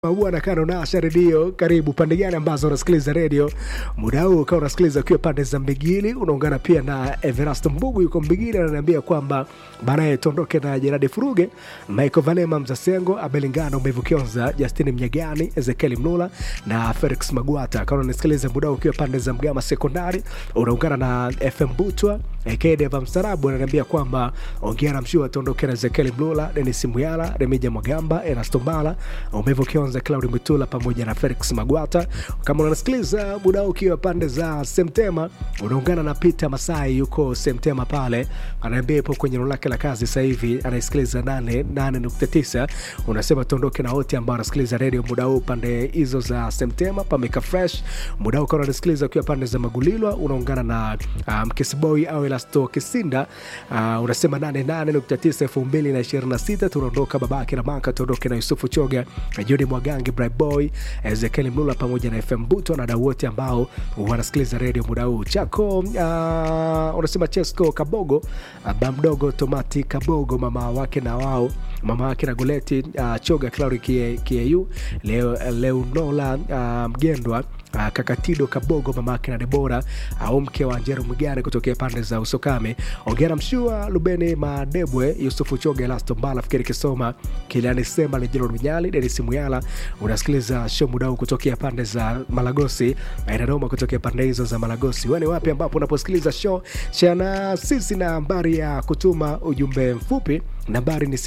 Bwana Kano Nasha redio, karibu pande gani ambazo unasikiliza redio muda huu? Ukawa unasikiliza ukiwa pande za Mbigili, unaungana pia na Everasto Mbugu yuko Mbigili, ananiambia kwamba baadaye tuondoke na Jeradi Furuge, Michael Valema, Mzasengo, Abelingano, Mbevu Kionza, Justini Mnyagani, Ezekieli Mnula na Felix Magwata. Kama unasikiliza muda huu ukiwa pande za Mgama Sekondari, unaungana na FM Butwa Ekedeva Mstarabu ananiambia kwamba ongea na mshua tuondoke na Ezekieli Mlula, Denis Muyala, Remija Mwagamba, Erasto Mbala, Umevu Kionza, Claudi Mitula pamoja na Felix Magwata. Kama unasikiliza muda ukiwa pande za Semtema, unaungana na Peter Masai yuko Semtema pale, anaambia ipo kwenye eneo lake la kazi sasa hivi anaisikiliza 88.9. Unasema tuondoke na wote ambao wanasikiliza redio muda huu pande hizo za Semtema, pameka fresh muda huu. Kama unasikiliza ukiwa pande za Magulilwa, unaungana na Mkesiboi um, au Elasto Kisinda uh, unasema 88.9 2026. Tunaondoka babake na maka, tuondoke na Yusufu Choga, Joni Mwagangi, Bright Boy, Ezekiel Mlula pamoja na FM Buto na dau wote ambao wanasikiliza redio muda huu chako. Uh, unasema Chesco Kabogo, uh, bamdogo Tomati Kabogo, mama wake na wao mama wake na Goleti uh, Choga, Claudi Kieu, Leo, Leonola uh, Mgendwa Uh, Kakatido Kabogo mama yake na Debora au uh, mke wa Njero Mgare kutokea pande za Usokame, Ongera Mshua, Lubeni Madebwe, Yusufu Choge, Elasto Mbala, Fikiri Kisoma, Kiliani Sema, Lejero Mnyali, Denis Muyala. Unasikiliza show mudau kutokea pande za Malagosi na Dodoma, kutokea pande hizo za Malagosi. Wewe ni wapi ambapo unaposikiliza show? Shana sisi na nambari ya kutuma ujumbe mfupi nambari ni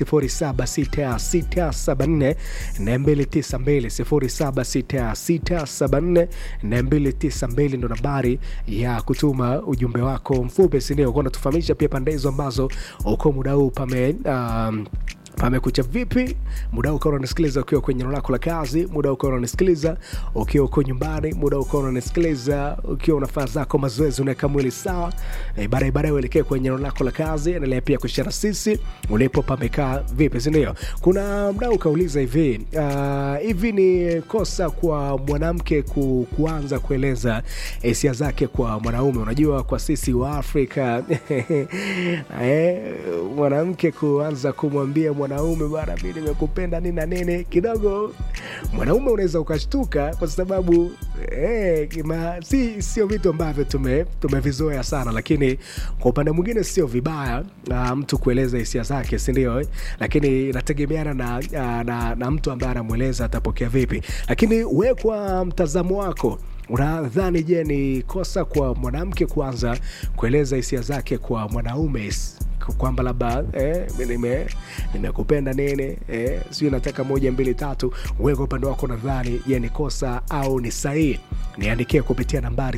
076674 292 076674 ndo nambari ya kutuma ujumbe wako mfupi, sindio? Kuwa natufahamisha pia pande hizo ambazo uko muda huu pame um, pamekucha vipi muda huu ukawa unanisikiliza ukiwa kwenye eneo lako la kazi, muda huu ukawa unanisikiliza ukiwa uko nyumbani, muda huu ukawa unanisikiliza ukiwa unafanya zako mazoezi, unaweka mwili sawa. E, baadaye baadaye uelekee kwenye eneo lako la kazi, endelea pia kushana sisi ulipo pamekaa vipi, si ndio? Kuna mdau ukauliza hivi uh, hivi ni kosa kwa mwanamke ku, kuanza kueleza hisia zake kwa mwanaume? Unajua kwa sisi wa Afrika eh, mwanamke kuanza kumwambia mwanaume bana, mi nimekupenda nini na nini, kidogo mwanaume unaweza ukashtuka kwa sababu eh, kima, si sio vitu ambavyo tume tumevizoea sana, lakini kwa upande mwingine sio vibaya na mtu kueleza hisia zake, si ndio eh? Lakini inategemeana na, na, na, na mtu ambaye anamweleza atapokea vipi, lakini we kwa mtazamo wako unadhani je, ni kosa kwa mwanamke kuanza kueleza hisia zake kwa mwanaume kwamba labda eh, nimekupenda nini eh, sijui nataka moja mbili tatu. Wewe kwa upande wako nadhani je, ni kosa au ni sahihi? Niandikie kupitia nambari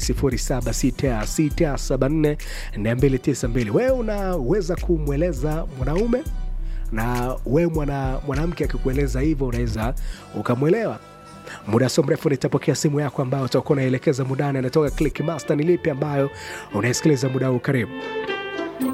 0766742292. Wewe unaweza kumweleza mwanaume na wewe mwana, mwanamke akikueleza hivyo unaweza ukamwelewa muda sio mrefu nitapokea simu yako ambayo utakuwa unaelekeza mudani anatoka Click Master. Ni lipi ambayo unaisikiliza muda huu? Karibu.